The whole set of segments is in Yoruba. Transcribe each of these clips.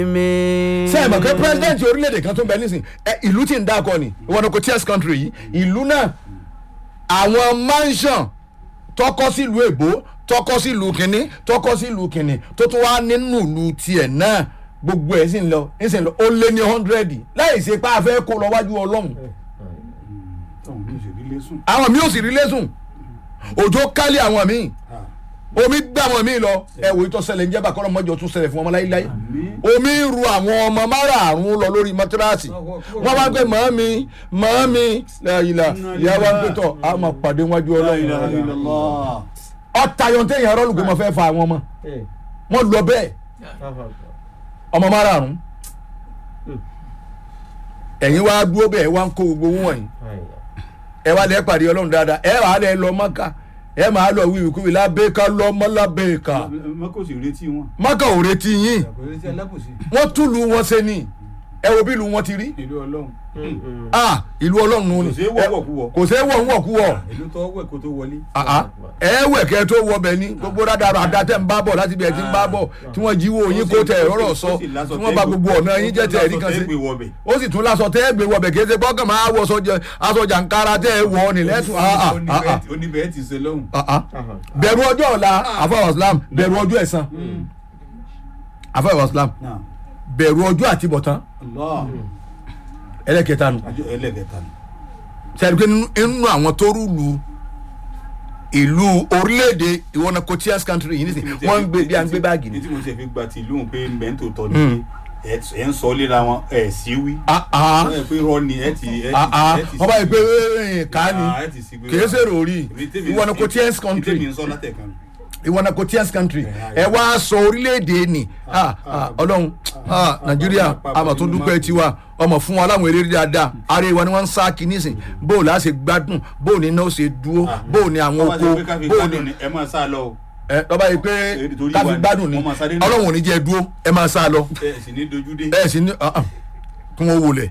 sẹ́yìn mọ̀ pé president orílẹ̀-èdè kan tó ń bẹ nísìn ẹ ìlú tí ń dákọ ni ìwọ ni kò tíyẹ́sì country yìí ìlú náà àwọn mansion tọkọ sílùú èbó tọkọ sílùú kínní tọkọ sílùú kínní tó tún wá nínú ìlú tiẹ̀ náà gbogbo ẹ̀ sì ń lọ ẹ̀ sì ń lọ ó lé ní hundred láì ṣe pé a fẹ́ kó lọ wájú ọlọ́run táwọn mi ò sì rí lẹ́sùn. àwọn mi ò sì rí lẹ́sùn òjò kálí àwọn míì omi gbé àwọn míì lọ ẹ wò ìtọ́ ṣẹlẹ̀ ń jẹ́ bàkọ́rọ̀ mọ́jọ tún ṣẹlẹ̀ fún ọmọ láíláí omi ń ru àwọn ọmọ márààrún lọ lórí mọ́tíráàsì wọ́n wá pé màámi màámi ìlà ìyá wa ń pè tọ̀ a máa pàdé wájú ọlọ́run ọ̀tá yọ̀ǹtẹ̀ yẹn rọ́ọ̀lù pé mo fẹ́ fa àwọn ọmọ wọ́n lọ bẹ́ẹ̀ ọmọ márààrún ẹ̀yin wá dúró bẹ́ẹ̀ wá ń kó gbogbo owó wọ̀nyí ẹ wá lẹ́ pàdé ọlọ́run dáadáa ẹ wà á lẹ́ lọ mọ́ká ẹ máa lọ wíwí kúwì lábẹ́ka lọ́mọ lábẹ́ka mọ́kò sì retí wọn. mọ́ká ò retí yín kò retí alábòsí. wọ́n túlù wọn ṣe ni ẹ wo bí ìlú wọn ti rí ìlú ọlọ́run. ah ìlú ọlọ́run nù ni kò sí wọ́wọ́ kú wọ. kò sí wọ̀ ń wọ̀ kú wọ̀ ìlú tó wẹ̀ kó tó wọlé. ẹ wẹ̀ kẹ́ tó wọ bẹ̀ ni gbogbo rádàrà àdàtẹ̀ ń bá bọ̀ láti bí ẹ ti ń bá bọ̀ tí wọ́n jíwó yín kó tẹ̀ rọ́rọ̀ sọ tí wọ́n bá gbogbo ọ̀nà yín jẹ́ tẹ̀ ẹ̀rí kan sí ó sì tún lásọ tẹ́ ẹ gbé wọbẹ̀ kí ẹ ṣe gbọ́kàn máa wọ aṣọjà nkárá tẹ́ ẹ wọ ni lẹ́tùn oníbẹ̀ẹ́ ti ṣe lọ́hùn. bẹ̀rù ọjọ́ ọ̀la àfọwọ́ islam bẹ̀rù ọjọ́ ẹ̀san àfọwọ́ islam náà bẹ̀rù ọjọ́ àtibọ̀tán Allah ẹlẹ́kẹta nù àjọ ẹlẹ́gẹ̀ta ni. sẹ́ni pé nínú àwọn tó rúlu ìlú orílẹ̀-èdè ìwọ́nà cotiers country yìí nísìnyí wọ́n ń gbé bí à ń gbé báàgì ní ni. tí mo ṣe fi gba ti ìlú pé mẹ́ńtò tọ́ ni pé ẹ ń sọ léra wọn ẹ sí wí. Ah, ah, ẹ pé rọ ni ẹ ti ẹ ah, ah. ti ẹ ti wọ́n bá yẹ sí pé wí. eh, ká ni Ah, ẹ ti sí wí. kìí ṣe rori Èmi tèmi- ìwọ́nà cotiers èmi country tèmi ń sọ látẹ̀kan. ìwọ́nà cotiers country Yeah, ẹ wá sọ orílẹ̀-èdè ni Ah, ah, ọlọ́run ah, nàìjíríà àmọ̀ tó dúpẹ́ tiwa ọmọ fún wa láwọn eléré dáadáa ara ìwà ni wọ́n ń sá kí nísìn bóò láà ṣe gbádùn bóò ní náà ṣe dúró bóò ní àwọn Wọ́n bá oko ṣe pé ká fi bóò ní gbádùn ni ẹ máa sá lọ o. ẹ lọ́ba yìí pé Èdè torí káfí wa ni. gbádùn ni Wọ́n máa sáré náà. ọlọ́run ò ní jẹ́ dúró ẹ máa sá lọ ẹ sì ní dojú dé. ẹ sì ní ah, ah, kí wọ́n wọlé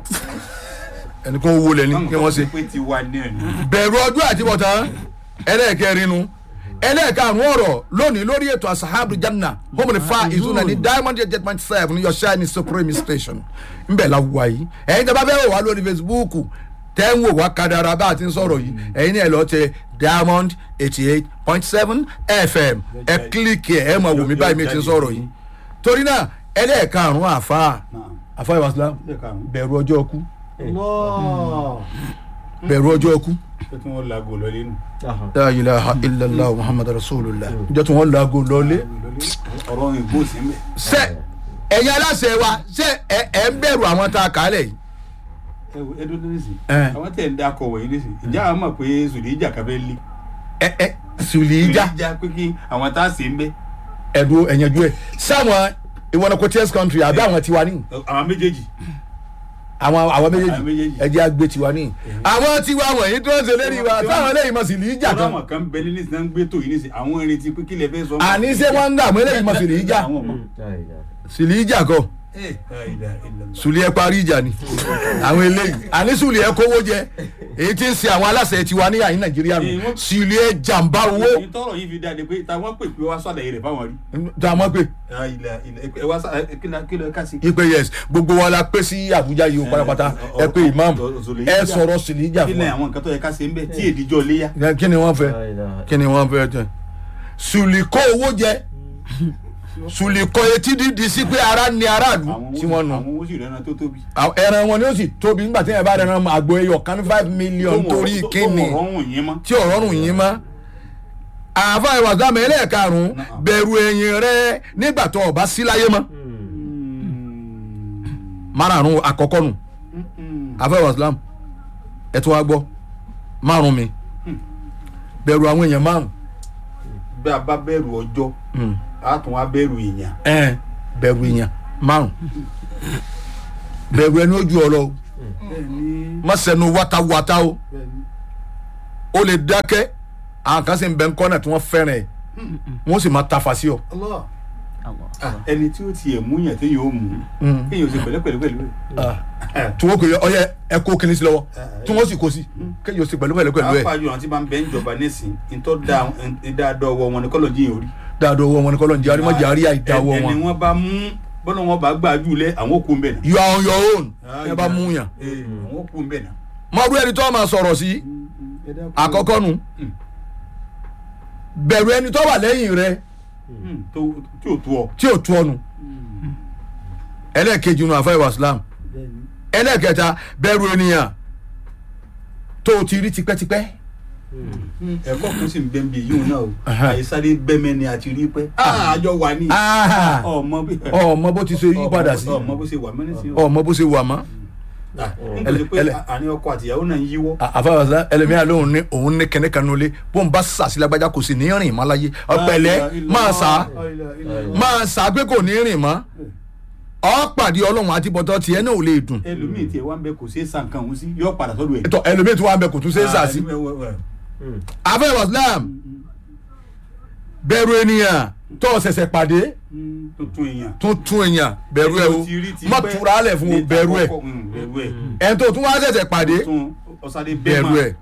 ẹni kí wọ́n wọlé ni kí wọ́n ṣe. pé ti wà ní ẹ̀ ní. bẹ̀rù ọjọ́ àtibọ̀tán ẹlẹ́ẹ̀kẹrin nu ẹlẹ́ẹ̀karùn ọ̀rọ̀ lónìí lórí ètò asahabu janna homini fa ìzúná ní diamond eight point seven your shine supreme station ńbẹ̀ la wà yìí ẹ̀yin tẹ́ bá fẹ́ wò wá lórí facebook tẹ́ ń wò wá kadara bá a ti ń sọ̀rọ̀ yìí ẹ̀yin náà lọ tẹ diamond eighty eight point seven fm ẹ kílíkì ẹ ẹ máa wò mí báyìí mi ti ń sọ̀rọ̀ yìí torí náà ẹlẹ́ẹ̀karùn àfa àfa ìwàsílám bẹ̀rù ọjọ́ ọkú bẹ̀rù ọjọ́ ọkú pé kí wọ́n lago lọ lẹ́nu. la ilaha illallah muhammadu rasulillah njẹ́ tí wọ́n laago lọ́lé. ọ̀rọ̀ ìgbó sí mẹ́. ṣé ẹ̀yin aláṣẹ wa ṣé ẹ ẹ ń bẹ̀rù àwọn tá a kà á lẹ̀ yìí. ẹ wo ẹdún ní nísì. Ẹ. àwọn tẹ̀ ń dakọ̀ wọ̀nyí nísì. ìjà àwọn mọ̀ pé sùdíjà kan fẹ́ lé. ẹ ẹ sùlìíjà sùdíjà pé kí àwọn tá a sì ń bẹ́. ẹ̀dùn ẹ̀yànjú ẹ̀ sáwọn ìwọ̀nà cotiers country àbí àwọn tiwa ní àwọn méjèèjì. àwọn àwọn Àwọn méjèèjì méjèèjì. ẹ̀jẹ̀ àgbẹ̀ tiwa ní. àwọn tiwa wọ̀nyí tó ń ṣe lérí wa táwọn eléyìí mọ̀ sùlìíjà ọ̀rọ̀ kan àwọn kan bẹ ní nísì náà ń gbé tó yìí nísì àwọn irin ti pé kí lè fẹ́ sọ. àní ṣé wọ́n ń dààmú eléyìí mọ̀ sùlìíjà àwọn ọmọ. sùlìíjà kọ ẹ ẹ ìlà ìlà. sùlì ẹ parí ìjà ni àwọn eléyìí àní sùlì ẹ kówó jẹ èyí tí ń ṣe àwọn aláṣẹ tiwa ní àyín nàìjíríà nù Èyí wọ́n- sùlì ẹ jàǹbá owó èyí tọrọ yìí fi dáadé pé táwọn pè pé wá sọ̀dọ̀ rẹ̀ fáwọn rí. tá a mọ̀ pé ẹ ìlà ìlà ẹ wá sá ẹ kí ló kí ló ká sí. ipe yes gbogbo wa la pé sí àbújá yìí o pátápátá ẹ pé imam ẹ sọ̀rọ̀ sùlìíjà kí fún ni wa àwọn nǹkan tó yẹ ká ṣe ń bẹ tí èdìjọ léyà. Ẹ, kí ni wọ́n fẹ́ kí ni wọ́n fẹ́ jẹ sùlì kó owó jẹ sùlì kọ etí dídì sí pé ara ni aráàlú tí wọ́n nù àwọn owó sì rẹ́ran tó tóbi. Àwọn ẹran wọn ni ó sì tóbi nígbà tí ẹ bá rẹran àgbo ẹyọ kan ní five million Tó torí wọ́n- kíni tó wọ́n rọrùn yín mọ́. tí ọ̀rọ̀ rùn yín mọ́ àáfà ìwàsàmì ẹlẹ́ẹ̀karùn-ún bẹ̀rù ẹ̀yìn rẹ nígbà tó o bá sí láyé mọ́ márààrún àkọ́kọ́ nù àáfà ìwàsàmì ẹ̀ tó wá gbọ́ márùn mi bẹ̀rù àwọn èèyàn márùn bí a bá bẹ̀rù ọjọ́ a tún wá bẹ̀rù èèyàn. ẹ̀ bẹ̀rù èèyàn márùn bẹ̀rù ẹni ojú ọlọ o má sẹnu wátawátá o o lè dákẹ́ àwọn kan sì ń bẹ ń kọ́nà tí wọ́n fẹ́ràn ẹ̀ wọ́n sì máa tafa sí ọ. Ah, ẹni tí ó tiẹ̀ mú yàn téèyàn ó mú kéèyàn ó ṣe pẹ̀lẹ́pẹ̀lẹ́ pẹ̀lú ẹ̀. tí wọ́n kò yẹ ọyẹ ẹ kó kíní sí lọ́wọ́ tí wọ́n sì kó sí kéèyàn sì pẹ̀lú pẹ̀lú pẹ̀lú ẹ̀ pàápàá jù àwọn tí bá ń bẹ ń jọba nísìn ntọ́ da dáadọ́ ọwọ́ wọn ni kọ́lọ̀ jíyàn orí. dáadọ́ owó wọn ni kọ́lọ́ ń jẹ́ arímọ́jà àríyá ìdá owó ẹni wọn. wọn bá mú bọ́lá wọn bá gbà jù lẹ àwọn kú ń bẹ̀ náà. you are on your own ẹ bá mú yàn Ee, àwọn kú ń bẹ̀ náà. mọ̀rú ẹni tó máa sọ̀rọ̀ sí Ẹ dákun. àkọ́kọ́ nu Mm. bẹ̀rù ẹni tó wà lẹ́yìn rẹ Mm, tó- tí ò tó ọ. tí ò tú ọnu ẹlẹ́ẹ̀kejì nu àfẹ́ islam ẹlẹ́ẹ̀kẹta bẹ̀rù ènìyàn tó o ti rí tipẹ́tipẹ́ ẹ̀kọ́ kan sì ń bẹ́ ń bí yíwọn náà o Aha. àìsáré bẹ́mẹ́ ni àti rí pẹ́ àjọ wà ní Ah, ọmọ bí ọmọ bó ti ṣe yí padà sí ọmọ bó ṣe wà mẹ́rin sí ọmọ bó ṣe wà mọ́ nítorí pé ẹlẹ- àní ọkọ àtìyàwó náà ń yíwọ́ àfẹ́ islam ẹlẹ́mìíràn lóhùn ní òun ní kẹ́nẹ́ kan nulẹ̀ bó ń bá sàṣì lágbájá kò sì ní rìn mọ́ láyé ọ̀pẹ̀lẹ́ máa sà máa sà pé kò ní rìn mọ́ ọ pàdé ọlọ́run àti bọ́tọ́ tiẹ̀ náà ò lè dùn ẹlòmíì tiẹ̀ wá ń bẹ kò ṣeé san kan òun sí yọ padà sọ́dọ̀ ẹ̀. ètò ẹlòmíì tí wọ́n á bẹ kò tún ṣe é sà sí Ah, ẹ- ẹ- ẹ- àfẹ́ islam bẹ̀rù ènìyàn tó o ṣẹ̀ṣẹ̀ pàdé Mm, tuntun èèyàn. tún tún èèyàn bẹ̀rù ẹ o Ti rí ti má pẹ́, tura alẹ̀ fún o ní bẹ̀rù ẹ àkọ́kọ́, mm, bẹ̀rù ẹ̀ ẹni tó tún wá ṣẹ̀ṣẹ̀ pàdé tún ọ̀sádé bẹ̀rù ẹ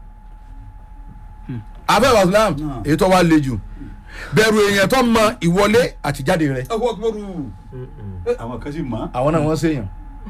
àfẹ́ islam Náà. èyí tó wá le jù bẹ̀rù èèyàn tó mọ ìwọlé àtijáde rẹ ọkọ̀ ọkọ̀rù àwọn kan sì mọ̀ àwọn náà wọ́n ṣèyàn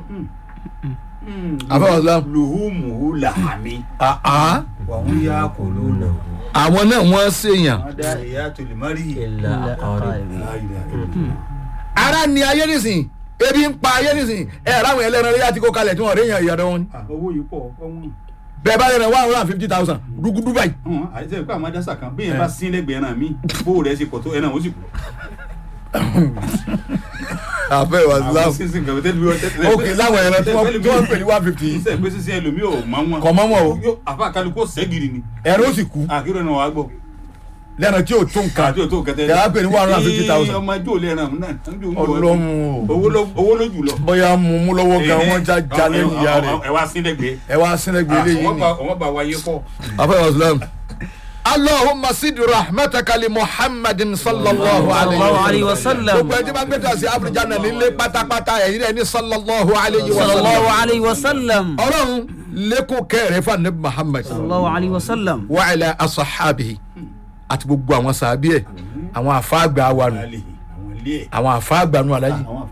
àfẹ́ islam lùhùmùhù làmì àá wàhùn yà kò lónà àwọn náà wọ́n ṣèyàn wọn dá ìyá tòlímọ́rì ilà àkọ́rẹ́ ara ni ayé nìsín ebi ń pa ayé nìsín ẹ ráwọn ẹlẹ́ran lẹ́yà tí kò kalẹ̀ tí wọ́n rí èèyàn ìyàdọ̀ wọn ni owó yìí pọ̀ ọ̀hún bẹ́ẹ̀ bá lẹ́ran one hundred and fifty thousand rúgúdú báyìí àìsàn ìpá àwọn adásà kan bí yẹn bá sín lẹ́gbẹ̀ẹ́ náà mí bó rẹ̀ ṣe pọ̀ tó ẹ̀ náà ó sì kú. àfẹ́ islam àwọn sísìn kan tẹ́lẹ̀ bí wọ́n tẹ́lẹ̀ ok láwọn ẹran tí wọ́n tí wọ́n ń pè ní one fifty iṣẹ́ pé sísìn ẹlòmíì ò mọ wọn. Kò mọ́ wọn o. Yóò- àfa kálukú sẹ́gìrì ni ẹ̀rọ ó sì kú àkírò náà wàá gbọ́. lẹ́ran tí ò tó nǹkan àti òtó kẹtẹ. Yàrá pè ní 150,000. ọmọ ẹjọ́ lẹ́ran náà níbi òun ọlọ́run o owó ló owó ló jù lọ. bóyá mú mú lọ́wọ́ gan wọ́n já já lẹ́yìn ìyá rẹ̀ ẹ wá sín lẹ́gbẹ̀ẹ́. ẹ wá sínẹ́gbẹ̀ eléyìí wọ́n ni bá wọ́n bá wáyé pọ̀. afẹ́ islam. allahumma sid rahmataka li muhammadin sallallahu sallallahu alayhi alayhi wa wa sallam. sallam gbogbo ẹni bá ń gbé tàṣí afrijan náà nílé pátápátá ẹ̀yin rẹ̀ ní sallallahu alayhi wa sallallahu sallam. alayhi wa sallam ọlọ́run lẹ́kọ̀ọ́ kẹrẹ̀ fún anabi muhammad sallallahu alayhi wa sallam wa ala asahabihi àti gbogbo àwọn sàbí ẹ̀ àwọn àfáàgbà wa nù àwọn ilé ẹ̀ àwọn àfáàgbà nù alájì àwọn